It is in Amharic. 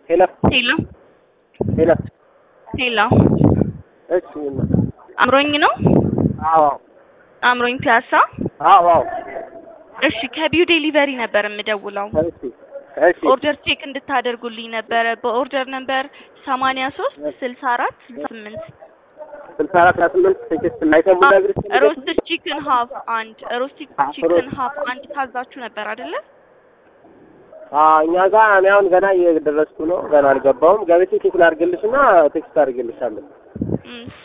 ሄሎ ሄሎ ሄሎ ሄሎ እሺ አምሮኝ ነው አዎ አምሮኝ ፒያሳ አዎ አዎ እሺ ከቢው ዴሊቨሪ ነበር የምደውለው እሺ እሺ ኦርደር ቼክ እንድታደርጉልኝ ነበረ በኦርደር ነበር ሰማንያ ሶስት ስልሳ አራት ስልሳ ስምንት ስልሳ አራት አስራ ስምንት ቴክስት ላይተሙ ነግርሽ ሮስትድ ቺክን ሀፍ አንድ ሮስትድ ቺክን ሀፍ አንድ ታዛችሁ ነበር አይደለ እኛ ጋር እኔ አሁን ገና እየደረስኩ ነው። ገና አልገባውም። ገብቼ ቼክ ላድርግልሽ እና ቴክስት አድርግልሻለሁ። እሺ